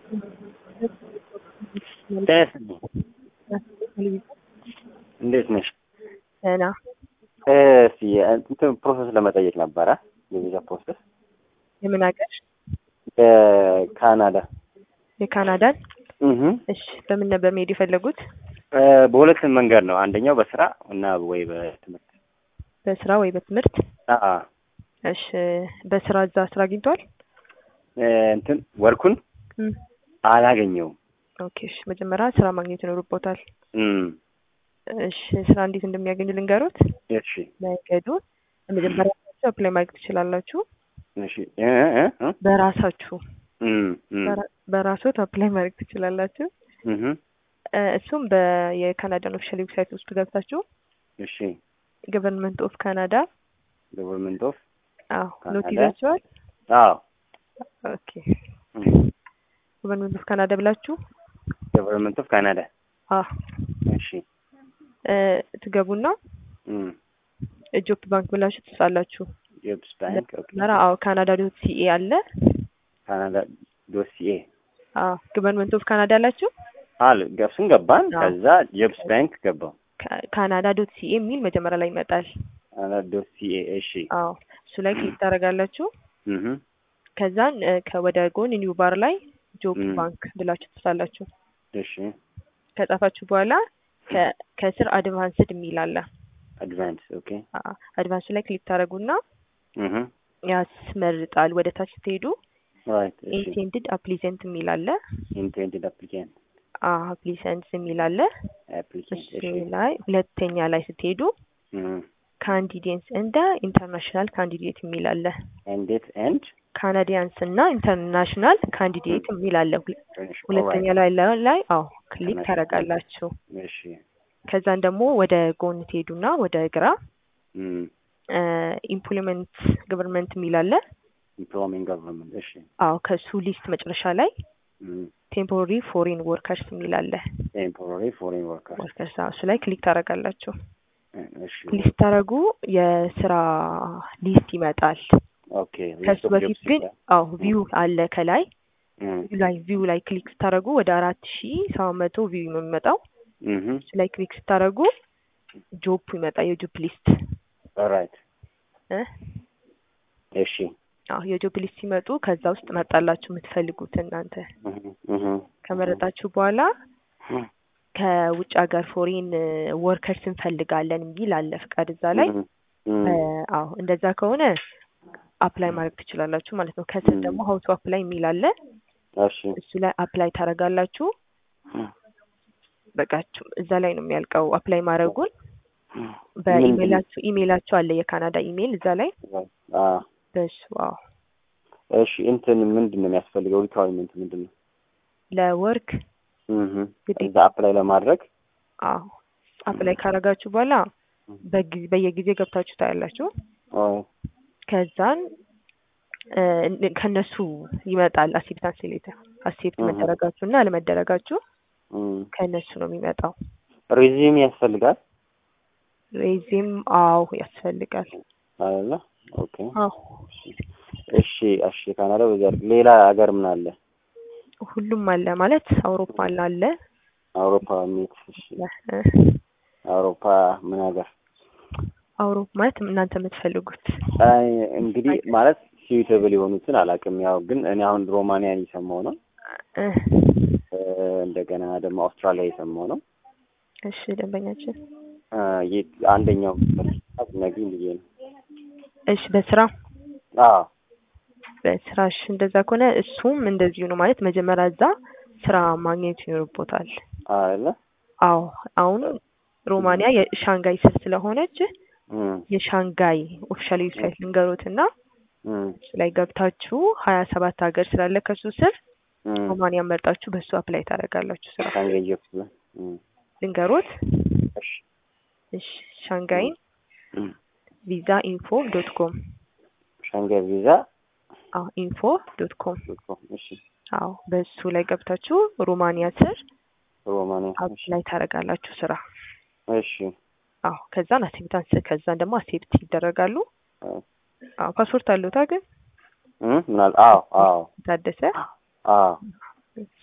እንዴት ነሽ? ደህና እስቲ እንትን ፕሮሰስ ለመጠየቅ ነበረ የቪዛ ፕሮሰስ የምን ሀገር? በካናዳ የካናዳን። እህ እሺ በምን ነበር መሄድ የፈለጉት? በሁለት መንገድ ነው። አንደኛው በስራ እና ወይ በትምህርት። በስራ ወይ በትምህርት? አአ እሺ በስራ እዛ ስራ አግኝተዋል? እንትን ወርኩን እም፣ አላገኘውም። ኦኬ እሺ መጀመሪያ ስራ ማግኘት ይኖርቦታል። እም እሺ ስራ እንዴት እንደሚያገኙ ልንገሩት። እሺ መንገዱ መጀመሪያ አፕላይ ማድረግ ትችላላችሁ። እሺ እ እ እ በራሳችሁ እም እም በራ- በራስዎት አፕላይ ማድረግ ትችላላችሁ። እህ እ፣ እሱም በየካናዳን ኦፊሻል ዌብሳይት ውስጥ ገብታችሁ እሺ ገቨርንመንት ኦፍ ካናዳ ገቨርንመንት ኦፍ አዎ ኖት ካናዳ? ይዛችኋል። አዎ ኦኬ ገቨርንመንት ኦፍ ካናዳ ብላችሁ ገቨርንመንት ኦፍ ካናዳ አ እሺ እ፣ ትገቡና እም ጆፕ ባንክ ብላችሁ ትጽፋላችሁ። ጆብስ ባንክ ኦኬ መራ አዎ ካናዳ ዶት ሲኤ አለ። ካናዳ ዶሲኤ አዎ ገቨርንመንት ኦፍ ካናዳ አላችሁ። አል ገብሱን ገባን። አዎ። ከዛ ጆብስ ባንክ ገባው። ካ- ካናዳ ዶት ሲኤ የሚል መጀመሪያ ላይ ይመጣል። ካናዳ ዶሲኤ እሺ አዎ እሱ ላይ ክሊክ ታደርጋላችሁ። እህ ከዛን እ፣ ከወደ ጎን ኒው ባር ላይ ጆብ ም። ባንክ ብላችሁ ትጽፋላችሁ። እሺ ከጻፋችሁ በኋላ ከ- ከስር አድቫንስድ የሚል አለ። አድቫንስ ኦኬ አድቫንስ ላይ ክሊክ ታደርጉና እህ ያስመርጣል። ወደ ታች ስትሄዱ ራይት እሺ ኢንቴንድድ አፕሊሰንት የሚል አለ። ኢንቴንድድ አፕሊካንት አፕሊሰንትስ የሚል አለ። አፕሊካንት እሱ እሺ ላይ ሁለተኛ ላይ ስትሄዱ እህ ካንዲዴትስ እንደ ኢንተርናሽናል ካንዲዴት የሚል አለ። እንዴት ኤንድ ካናዲያንስ እና ኢንተርናሽናል ካንዲዴት የሚል አለ። ሁለ- ሁለተኛ ላይ ላይ- ላይ አዎ ክሊክ International. ታደርጋላችሁ። እሺ ከዛን ደግሞ ወደ ጎን ትሄዱና ወደ ግራ እም ኢምፕሎይመንት ገቨርንመንት የሚል አለ። ኢምፕሎይመንት ገቨርንመንት እሺ አዎ ከሱ ሊስት መጨረሻ ላይ እም ቴምፖራሪ ፎሪን ወርከርስ የሚል አለ። ቴምፖራሪ ፎሬን ወርከር ወርከርስ አዎ፣ እሱ ላይ ክሊክ ታደርጋላችሁ። እሺ ክሊክ ስታደርጉ የስራ ሊስት ይመጣል። ኦኬ ከሱ በፊት ግን አዎ ቪው አለ ከላይ እም ቪው ላይ ቪው ላይ ክሊክ ስታደርጉ ወደ አራት ሺ ሰባት መቶ ቪው ነው የሚመጣው። እህ እሱ ላይ ክሊክ ስታደርጉ ጆፕ ይመጣ የጆፕ ሊስት ራይት እ እሺ አዎ የጆብ ሊስት ሲመጡ ከዛ ውስጥ መጣላችሁ የምትፈልጉት እናንተ እህ እህ ከመረጣችሁ በኋላ ከውጭ ሀገር ፎሬን ወርከርስ እንፈልጋለን የሚል አለ ፍቃድ እዛ ላይ እም እ፣ አዎ እንደዛ ከሆነ አፕላይ ማድረግ ትችላላችሁ ማለት ነው። ከስር ም። ደግሞ ሀውቱ አፕላይ የሚል አለ እሺ እሱ ላይ አፕላይ ታደርጋላችሁ። በቃችሁ እዛ ላይ ነው የሚያልቀው አፕላይ ማድረጉን። በኢሜይላችሁ ኢሜይላችሁ አለ የካናዳ ኢሜይል እዛ ላይ አ በሱ አዎ እሺ እንትን ምንድን ነው የሚያስፈልገው? ሪኳርመንት ምንድን ነው? ለወርክ እህ ግዴታ እዛ አፕላይ ለማድረግ አዎ አፕላይ ካደረጋችሁ በኋላ በጊዜ በየጊዜ ገብታችሁ ታያላችሁ። አዎ ከዛን እ፣ ከነሱ ይመጣል አክሴፕታንስ ሌተር አክሴፕት እህ። መደረጋችሁ እና አለመደረጋችሁ እም ከነሱ ነው የሚመጣው። ሪዚም ያስፈልጋል ሬዚም አዎ ያስፈልጋል። አይደለ? ኦኬ አዎ እሺ እሺ ካናዳ በዚያ አድርግ። ሌላ ሀገር ምን አለ? ሁሉም አለ ማለት አውሮፓ አለ አውሮፓ ሚት እሺ እ፣ አውሮፓ ምን ሀገር? አውሮፓ ማለት እናንተ የምትፈልጉት አይ እንግዲህ ማለት ሲዩተብል የሆኑትን አላውቅም። ያው ግን እኔ አሁን ሮማኒያን የሰማው ነው እ፣ እ፣ እንደገና ደግሞ አውስትራሊያ የሰማው ነው። እሺ ደንበኛችን አ የት- አንደኛው ነግሪኝ ብዬ ነው። እሺ በስራ አዎ በስራሽ እንደዛ ከሆነ እሱም እንደዚሁ ነው ማለት መጀመሪያ እዛ ስራ ማግኘት ይኖርቦታል። አይደለ? አዎ አሁን ሮማኒያ የሻንጋይ ስር ስለሆነች እም የሻንጋይ ኦፊሻል ዌብሳይት ልንገሩት እና እም እሱ ላይ ገብታችሁ ሀያ ሰባት ሀገር ስላለ ከሱ ስር እም ሮማኒያ መርጣችሁ በሱ አፕላይ ታደርጋላችሁ ስራ ሻንጋይ ጆብስ እም ልንገሩት። እሺ እሺ ሻንጋይን እም ቪዛ ኢንፎ ዶት ኮም ሻንጋይ ቪዛ አዎ ኢንፎ ዶት ኮም ዶት ኮም እሺ አዎ በሱ ላይ ገብታችሁ ሮማኒያ ስር ሮማኒያ እሺ አፕላይ ታደርጋላችሁ ስራ እሺ አዎ ከዛን አክሴፕታንስ ከዛን ደግሞ አክሴፕት ይደረጋሉ። አዎ አዎ ፓስፖርት አለዎታ ግን እም ምናል አዎ አዎ ታደሰ አዎ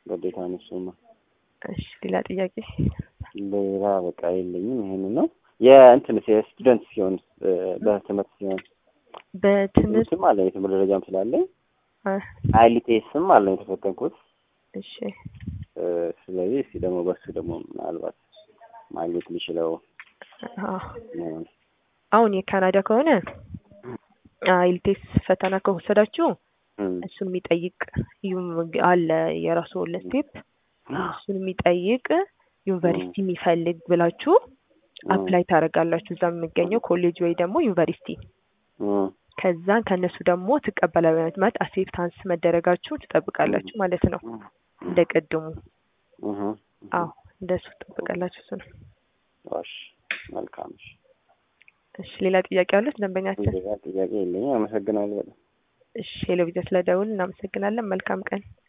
ግዴታ ነው እሱማ። እሺ ሌላ ጥያቄ? ሌላ በቃ የለኝም። ይሄን ነው የእንትን የስቱደንት ሲሆን እ፣ በትምህርት ሲሆን በትምህርት ትምህርትም አለ የትምህርት ደረጃም ስላለኝ አ፣ አይሊቴስም አለ የተፈተንኩት። እሺ እ፣ ስለዚህ እስቲ ደግሞ በሱ ደግሞ ምናልባት ማግኘት የሚችለው አ፣ ነው። አሁን የካናዳ ከሆነ አይልቴስ ፈተና ከወሰዳችሁ እም፣ እሱን የሚጠይቅ ዩም አለ የራሱ ስቴፕ እሱን የሚጠይቅ ዩኒቨርሲቲ የሚፈልግ ብላችሁ አፕላይ ታደርጋላችሁ እዛ የሚገኘው ኮሌጅ ወይ ደግሞ ዩኒቨርሲቲ እም፣ ከዛን ከእነሱ ደግሞ ትቀበላላችሁ ማለት አክሴፕታንስ መደረጋችሁ ትጠብቃላችሁ ማለት ነው። እንደ ቅድሙ እህ፣ አዎ እንደሱ ትጠብቃላችሁ። እሱ ነው። እሺ፣ መልካም እሺ። እሺ ሌላ ጥያቄ አሉት ደንበኛችን? ሌላ ጥያቄ የለኝም። አመሰግናለሁ በጣም። እሺ ሄሎ ቪዛ ስለደውል እናመሰግናለን። መልካም ቀን።